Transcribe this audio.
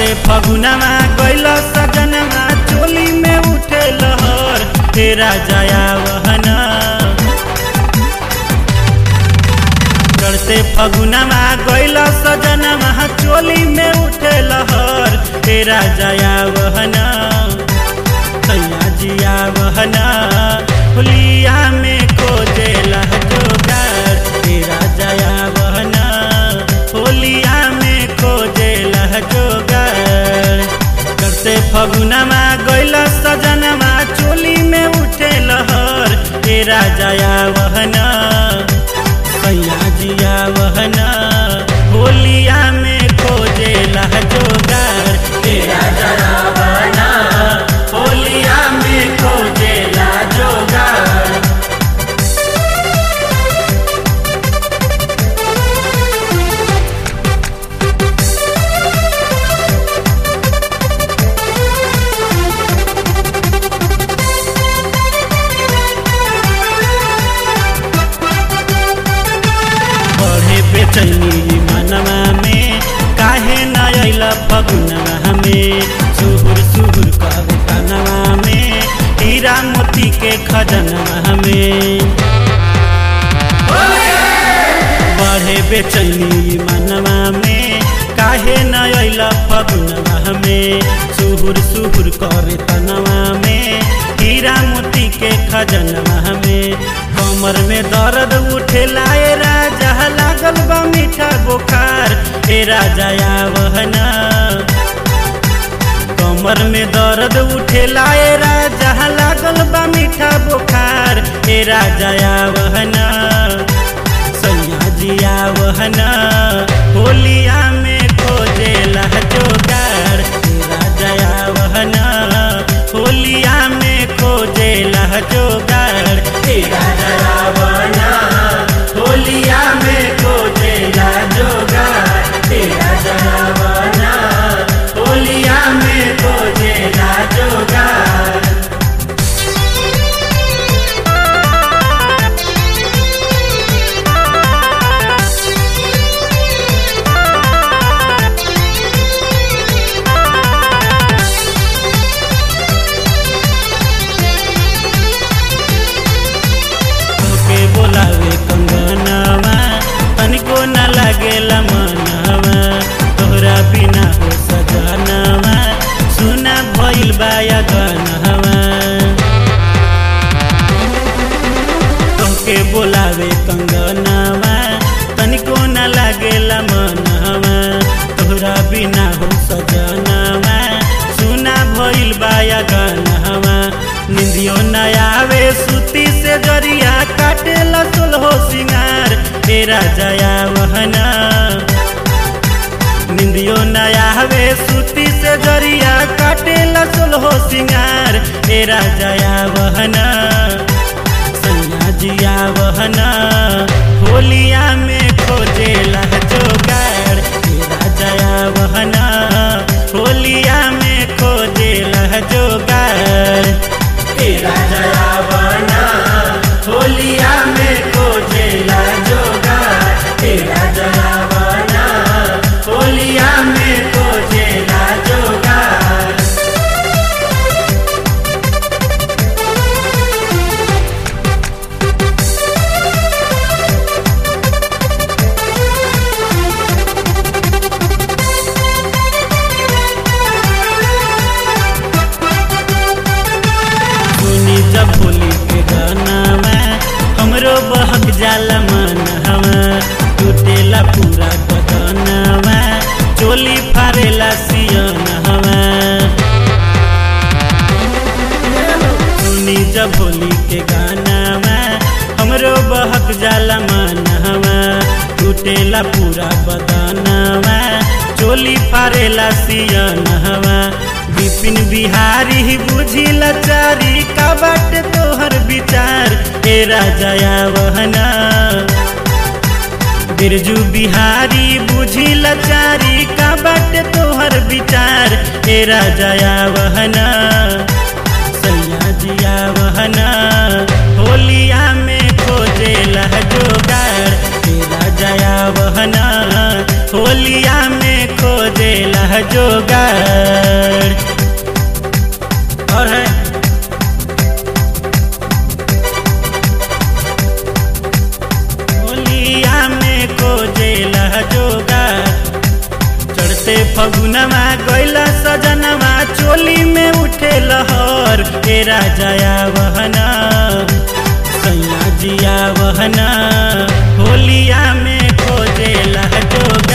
चढ़ते फगुनमा गैल सजनमा चोली में उठे लहर तेरा जया वहन चढ़ते फगुनमा गैल सजनमा चोली में उठे लहर तेरा जया वहन सैया जिया वहन होलिया में खोजेला जोगार तेरा जया वहन होलिया में खोजेला जोगार करते फगुनमा गैल सजनमा चोली में उठे लहर तेरा जया वहन सैया जिया वहन होलिया में खोजेला जोगार तेरा जया वहन होलिया में खोजेला जोगार बढ़े बेचैनी मनवा में काहे न अइल फगुनवा में सुहुर सुहुर करे कनवा में हीरा मोती के खजनवा में बढ़े बेचैनी मनवा में काहे न अइल फगुनवा में सुहुर सुहुर करे तनवा में हीरा मोती के खजनवा में कमर में दर्द उठे लाए राजा लागल बा मीठा बुखार हे राजा वहना कमर में दर्द उठे लाए राजा लागल बा मीठा बुखार हे राजा वहना सैया जिया वहना होलिया में खोजेला जोगार हे राजा वहना होलिया में खोजेला जोगार हे राजा वहना होलिया में खोजेला जोगार हे राजा वहना होलिया में खोजेला जोगार तोके बोलावे कंगनवा तनिको न लागेला मनवा तोहरा बिना हो सजनवा सुना भइल बाया गनवा तोके बोलावे कंगनवा तनिको न लागेला मनवा तोहरा बिना हो सजनवा सुना भइल बाया गनवा निंदियो न आवे सुती से जरिया काटेला सोलहो सिंगार तेरा जया वहना निंदियो न आवे सुती से जरिया काटेला सोलहो सिंगार तेरा जया वहना सैया जिया वहना होलिया में खोजेला जोगार तेरा जया वहना होलिया में खोजेला जोगार तेरा जया वहना होलिया में खोजेला जोगार तेरा जया वहना होलिया में खोजेला जोगार सुनी जब होली के गाना में हमरो बहक जाला मन हवा टूटेला पूरा बदनवा चोली फारेला सियन हवा सुनी जब होली के गाना में हमरो बहक जाला मन हवा टूटेला पूरा बदनवा चोली फारेला सियन हवा विपिन बिहारी बुझी लचारी का बाट तोहर विचार ए राजा वहना बिरजू बिहारी बुझी लचारी का बाट तोहर विचार ए राजा वहना सैया जिया वहना होलिया में खोजेला जोगार ए राजा वहना होलिया में खोजेला जोगाड़ और है होलिया में खोजेला जोगाड़ चढ़ते फगुनवा गैला सजनवा चोली में उठे लहर ए राजाया वहना सैया जिया वहना होलिया में खोजेला जोगाड़